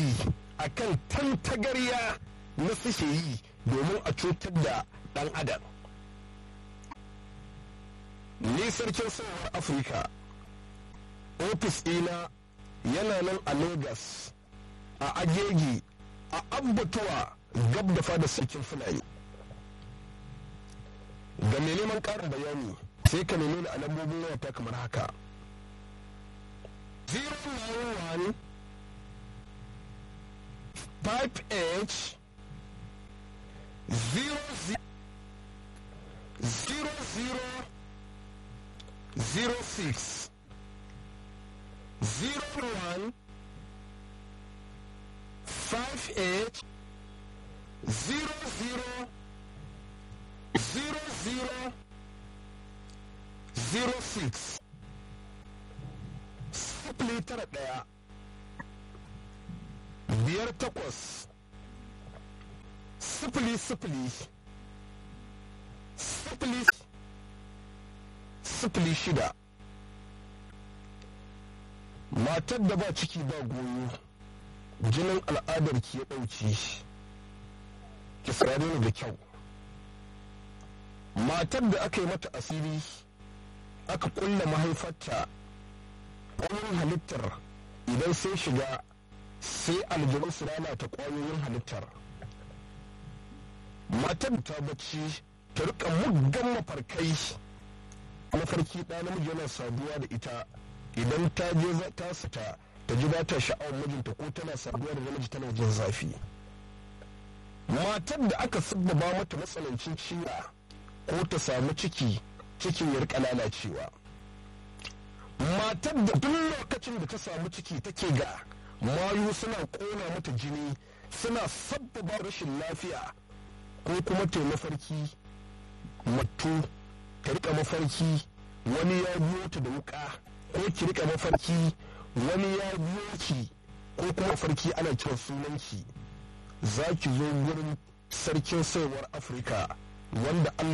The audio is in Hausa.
yaƙi a kan tantagarya na suke yi domin a cutar da ɗan adam ni sarkin sauwar afirka ofis ɗina yana nan a lagos a agegi a abbatuwa gab da fada sarkin fulani ga mai neman ƙarin bayani sai ka nemi a lambobin wayata kamar haka 091 5h 00 06 01 58 00 00 06 sifili tara ɗaya biyar takwas sifili sifili sifili sifili shida matar da ba ciki ba goyo jinin al'adar ki ya ɗauki ki saurare ni da kyau matar da aka yi mata asiri aka kulla mahaifarta ƙwayoyin halittar idan sai shiga sai aljanu su lalata ƙwayoyin halittar matar ta bacci ta rika muggan mafarkai mafarki ɗa namiji yana saduwa da ita idan ta je ta sata ta ji ba ta sha'awar mijinta ko tana saduwa da namiji tana jin zafi matar da aka sabbaba mata matsanancin ciwa ko ta samu ciki cikin ya rika lalacewa matar da duk lokacin da ta samu ciki take ga mayu suna kona mata jini suna sabbaba rashin lafiya ko kuma ta mafarki mattu ta rika mafarki wani ya biyo ta da wuka ko ki rika mafarki wani ya biyo ki ko kuma mafarki ana kiran sunanki za ki zo gurin sarkin saiwar afirka wanda